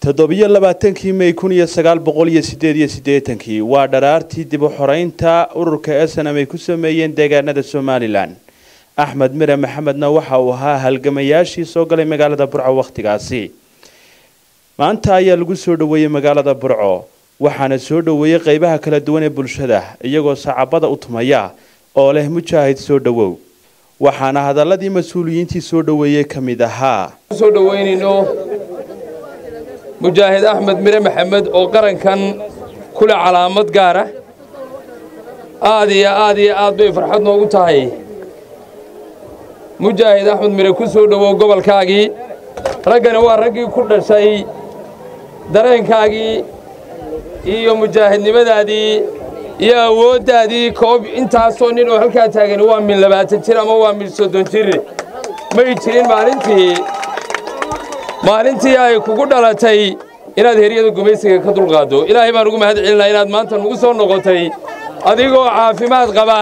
toddobiyo labaatankii may kun iyo sagaal boqol iyo sideed iyo siddeetankii waa dharaartii dib u xoreynta ururka snm ay ku sameeyeen deegaanada somalilan axmed mire maxamedna waxa uu ahaa halgamayaashii soo galay magaalada burco wakhtigaasi maanta ayaa lagu soo dhoweeyey magaalada burco waxaana soo dhoweeyey qeybaha kala duwan ee bulshada iyagoo sacabada u tumaya oo leh mujaahid soo dhowow waxaana hadaladii mas-uuliyiintii soo dhoweeyey ka mid ahaa soo dhoweynayno mujaahid axmed mire maxamed oo qarankan kule calaamad gaara aad iyo aad iyo aad bay farxad noogu tahay mujaahid axmed mire ku soo dhowow gobolkaagii raggani waa raggii ku dhashay dareenkaagii iyo mujaahidnimadaadii iyo awooddaadii koob intaasoo nin oo halkaa taagani waa min labaatan jir ama waa min soddon jir may jirin maalintii maalintii ay kugu dhalatay inaad heryada gumaysiga ka dulqaaddo ilaahay baan ugu mahad celinaa inaad maanta nugu soo noqotay adigoo caafimaad qaba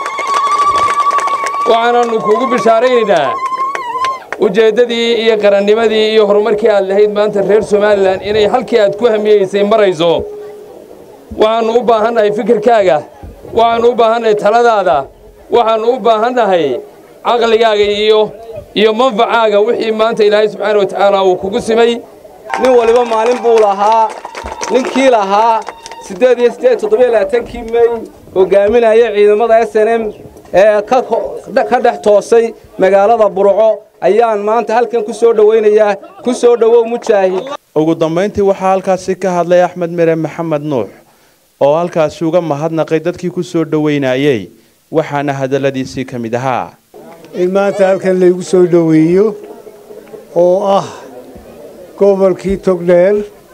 waxaanannu kuugu bishaaraynaynaa ujeeddadii iyo qarannimadii iyo horumarkii aad lahayd maanta reer somalilan inay halkii aad ku hamiyeysay marayso waxaannu u baahannahay fikirkaaga waxaannu u baahannahay taladaada waxaannu u baahannahay caqligaaga iyo iyo manfacaaga wixii maanta ilaahay subxaana wa tacaala uu kugu simay nin waliba maalin buu lahaa ninkii lahaa siddeed iyo siddeed toddobiyo labaatankii mey hogaaminaya ciidamada s n m ee ka dhex toosay magaalada burco ayaan maanta halkan ku soo dhowaynayaa ku soo dhowow mujaahid ugu dambayntii waxaa halkaasi ka hadlay axmed mire maxamed nuux oo halkaasi uga mahadnaqay dadkii ku soo dhoweynayey waxaana hadalladiisii ka mid ahaa in maanta halkan laygu soo dhoweeyo oo ah gobolkii togdheer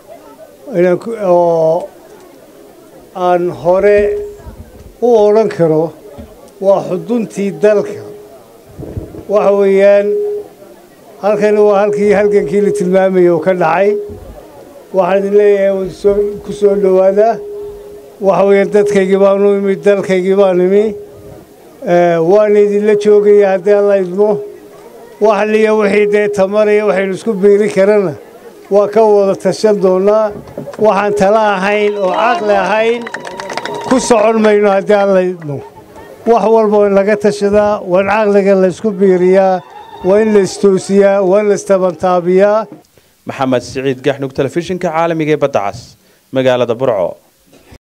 oo aan hore u odhan karo waa xuduntii dalka waxa weeyaan halkani waa halkii halgankii la tilmaamayay oo ka dhacay waxaan idin leeyahay ku soo dhowaada waxa weeyaan dadkaygii baanu imi dalkaygii baan imi waana idinla joogaya haddii alla idmo wax liya wixii dee tamaraya waxaynu isku biiri karana waa ka wada tashan doonnaa waxaan tala ahayn oo caqli ahayn ku socon mayno haddii alla idmo wax walba waa in laga tashadaa waa in caqliga laysku biiriyaa waa in la istoosiyaa waa in la istabantaabiyaa maxamed siciid gaxnug telefishinka caalamiga ee badda cas magaalada burco